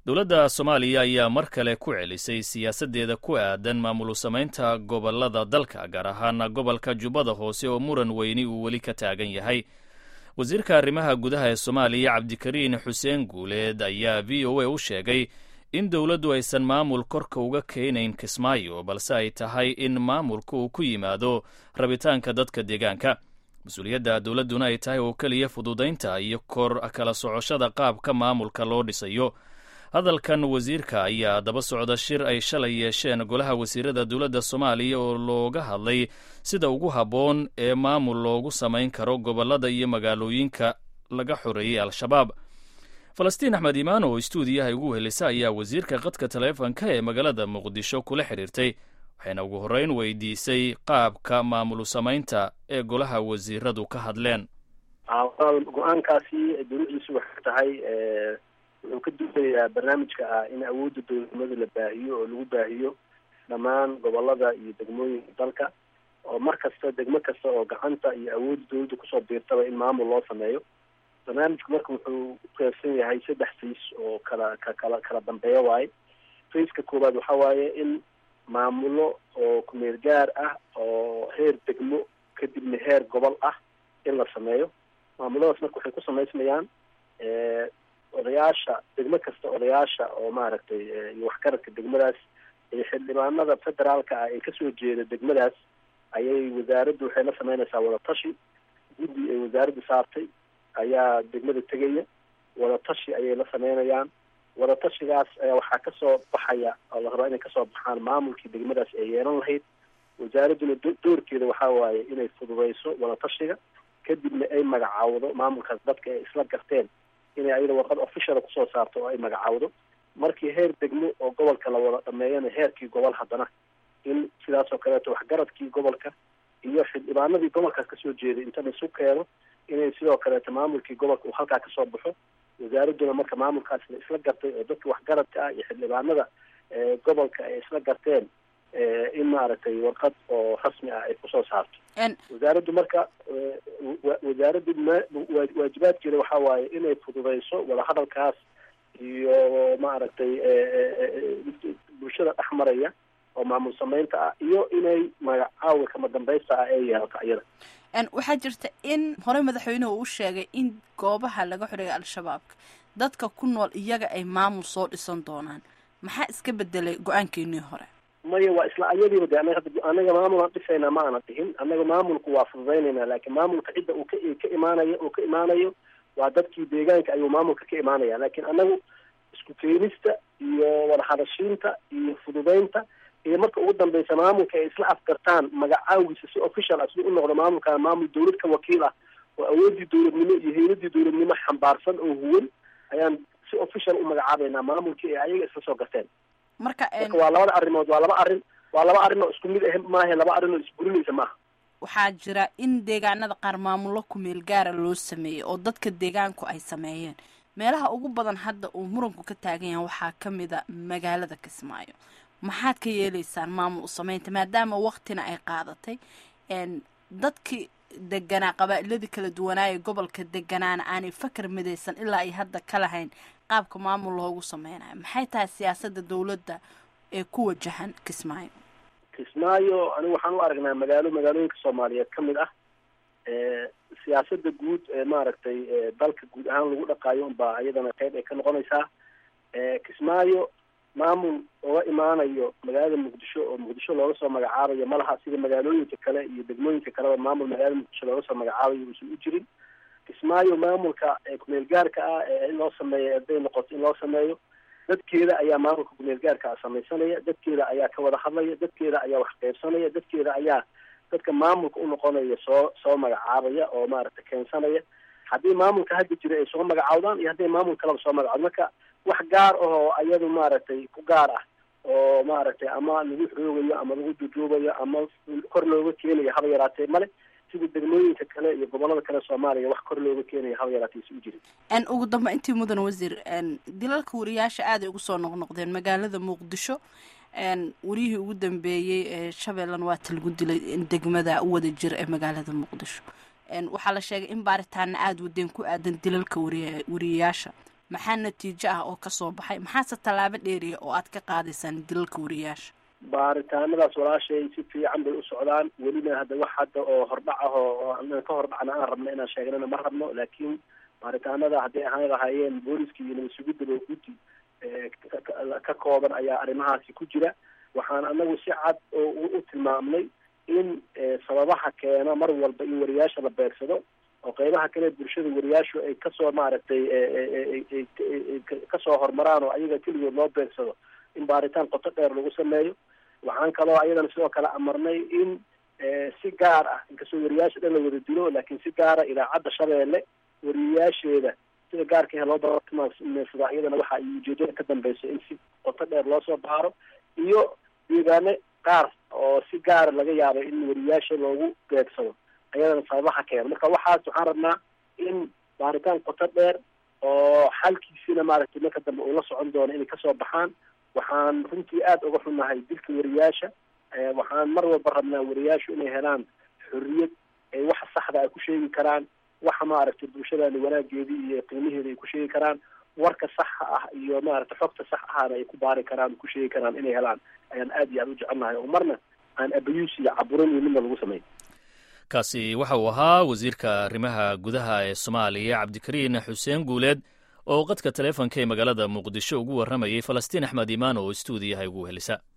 dowladda soomaaliya ayaa mar kale ku celisay siyaasaddeeda ku aadan maamul samaynta gobollada dalka gaar ahaan gobolka jubbada hoose oo muran weyni uu weli ka taagan yahay wasiirka arrimaha gudaha ee soomaaliya cabdikariin xuseen guuleed ayaa v o a u sheegay in dowladdu aysan maamul korka uga keenayn kismaayo balse ay tahay in maamulka uu ku yimaado rabitaanka dadka deegaanka mas-uuliyadda dowladduna ay tahay oo keliya fududaynta iyo kor kala socoshada qaabka maamulka loo dhisayo hadalkan wasiirka ayaa daba socda shir ay shalay yeesheen golaha wasiirada dowladda soomaaliya oo looga hadlay sida ugu habboon ee maamul loogu samayn karo gobollada iyo magaalooyinka laga xoreeyey al-shabaab falastiin axmed imaan oo istuudiyaha ugu helisa ayaa wasiirka qadka taleefonka ee magaalada muqdisho kula xidhiirtay waxayna ugu horreyn weydiisay qaabka maamul samaynta ee golaha wasiiradu ka hadleen go-aankaasi dowladiisu waxay tahay wuxuu ka duulayaa barnaamijka ah in awoodda dowladnimada la baahiyo oo lagu baahiyo dhammaan gobolada iyo degmooyinka dalka oo mar kasta degmo kasta oo gacanta iyo awoodda dowladda kusoo biirtaba in maamul loo sameeyo barnaamijku marka wuxuu uqeybsan yahay saddex fays oo kala ka kala kala dambeeya waaye fayska koowaad waxa waaye in maamulo oo kumeel gaar ah oo heer degmo kadibna heer gobol ah in la sameeyo maamuladaas marka waxay ku samaysmayaan odayaasha degmo kasta odayaasha oo maaragtay iyo waxgaradka degmadaas iyo xildhibaanada federaalka ah ee kasoo jeeda degmadaas ayay wasaaraddu waxay la sameynaysaa wadatashi guddi ay wasaaradda saartay ayaa degmada tegaya wadatashi ayay la sameynayaan wadatashigaas ayaa waxaa kasoo baxaya oo la rabaa inay kasoo baxaan maamulkii degmadaas ay yeelan lahayd wasaaradduna doorkeeda waxaa waaye inay fududeyso wadatashiga kadibna ay magacaawdo maamulkaas dadka ay isla garteen inay ayada warqad officiala kusoo saarto oo ay magacaawdo markii heer degmo oo gobolka la wada dhameeyana heerkii gobol haddana in sidaas oo kaleeto waxgaradkii gobolka iyo xildhibaanadii gobolkaas kasoo jeeday inta laisu keeno inay sidoo kaleeto maamulkii gobolka uu halkaa kasoo baxo wasaaradduna marka maamulkaas la isla gartay oo dadka waxgaradka ah iyo xildhibaanada gobolka ay isla garteen in maaragtay warqad oo rasmi ah ay kusoo saarto wasaaraddu marka wasaaraddu waajibaadkeeda waxaa waaye inay fududeyso wadahadalkaas iyo maaragtay bulshada dhex maraya oo maamul samaynta ah iyo inay magacaawi kama dambaysta ah ee yeelato iyada waxaa jirta in horey madaxweynuhu uu sheegay in goobaha laga xoreeyay al-shabaabka dadka ku nool iyaga ay maamul soo dhisan doonaan maxaa iska bedelay go-aankeenii hore maya waa isla ayadiiba de anaga anaga maamulaan dhisaynaa ma ana dhihin annaga maamulku waa fududaynaynaa laakiin maamulka cidda uu ka ka imaanayo uu ka imaanayo waa dadkii deegaanka ayuu maamulka ka imaanaya laakiin annagu isku keenista iyo wadahadashiinta iyo fududeynta iyo marka ugu dambeysa maamulka ay isla afgartaan magacaawiisa si official ah siduu u noqdo maamulka maamul dawlad ka wakiil ah oo awooddii dowladnimo iyo hayladii dowladnimo xambaarsan oo huwan ayaan si official u magacaabeynaa maamulkii ay ayaga isla soo garteen marka marka waa labada arrimood waa laba arrin waa laba arrin oo isku mid ah maahe laba arrin oo isburinaysa maaha waxaa jira in deegaanada qaar maamullo kumeel gaara loo sameeyey oo dadka deegaanku ay sameeyeen meelaha ugu badan hadda uu muranku ka taagan yahay waxaa ka mid a magaalada kismaayo maxaad ka yeeleysaan maamul u sameynta maadaama waktina ay qaadatay dadkii deganaa qabaa'iladii kala duwanaaye gobolka deganaana aanay fakar midaysan ilaa ay hadda ka lahayn qaabka maamul loogu sameynayo maxay tahay siyaasadda dowladda ee ku wajahan kismaayo kismaayo anigu waxaan u aragnaa magaalo magaalooyinka soomaaliyeed ka mid ah siyaasadda guud ee maaragtay dalka guud ahaan lagu dhaqaayo unbaa iyadana qeyb ay ka noqonaysaa kismaayo maamul oga imaanayo magaalada muqdisho oo muqdisho looga soo magacaabayo malaha sida magaalooyinka kale iyo degmooyinka kaleba maamul magaalada muqdisho looga soo magacaabayo uusan u jirin kismaayo maamulka kumeel gaarka ah ee in loo sameeyo haday noqoto in loo sameeyo dadkeeda ayaa maamulka kumeel gaarka ah samaysanaya dadkeeda ayaa ka wada hadlaya dadkeeda ayaa wax qeybsanaya dadkeeda ayaa dadka maamulka u noqonaya soo soo magacaabaya oo maaragtay keensanaya haddii maamulka hadda jira ay soo magacaawdaan iyo hadday maamul kaleba soo magacaawdaan marka wax gaar ahoo ayadu maaragtay ku gaar ah oo maaragtay ama lagu xoogayo ama lagu duduubayo ama kor looga keenayo haba yaraatee male sida degmooyinka kale iyo gobolada kale soomaaliya wax kor looga keenayo haba yaraatee isi u jirin ugu damba intii mudan wasiir dilalka wariyaasha aaday ugu soo noqnoqdeen magaalada muqdisho wariyihii ugu dambeeyey ee shabeellan waata lagu dilay degmada wada jir ee magaalada muqdisho waxaa la sheegay in baaritaana aada wadeen ku aadan dilalka wariy wariyayaasha maxaa natiijo ah oo kasoo baxay maxaase tallaabo dheeriya oo aad ka qaadaysaan dilalka wariyaasha baaritaanadaas walaashay si fiican bay u socdaan welina hadda wax hadda oo hordhac ah oo ka hordhacna aan rabno inaan sheegnana ma rabno laakiin baaritaanada hadday ahaan lahaayeen booliska iyo nabad sugidaba guddi ka kooban ayaa arrimahaasi ku jira waxaan anagu si cad oo u tilmaamnay in sababaha keena mar walba in wariyaasha la beegsado oo qeybaha kale bulshada wariyaashu ay kasoo maaragtay kasoo horumaraan oo ayaga keligood loo beegsado in baaritaan qoto dheer lagu sameeyo waxaan kaloo ayadana sidoo kale amarnay in si gaar ah inkastoo wariyaasha dhan la wada dilo laakiin si gaara idaacadda shabeelle wariyayaasheeda sida gaarka loo bartilmaamsada iyadana waxa ay ujeedada ka dambeyso in si qoto dheer loo soo baaro iyo deegaane qaar oo si gaara laga yaabo in wariyaasha loogu beegsado ayadana sababaha keena marka waxaas waxaan rabnaa in baaritaan qoto dheer oo xalkiisina maaragtay marka dambe uu la socon doono inay kasoo baxaan waxaan runtii aada uga xunnahay dilka wariyaasha waxaan mar walba rabnaa wariyaashu inay helaan xorriyad ay waxa saxda ay ku sheegi karaan waxa maaragtay bulshadani wanaageedii iyo qiimaheeda ay ku sheegi karaan warka saxa ah iyo maaragtay xogta sax ahana ay ku baari karaan ku sheegi karaan inay helaan ayaan aad iyo aada u jecelnahay oo marna aan abayuus iyo caburin iyo midna lagu sameyn kaasi waxa uu ahaa wasiirka arrimaha gudaha ee soomaaliya cabdikariin xuseen guuleed oo qadka taleefonka ee magaalada muqdisho ugu warramayay falastiin axmed imaan oo istuudiyaha ugu helisa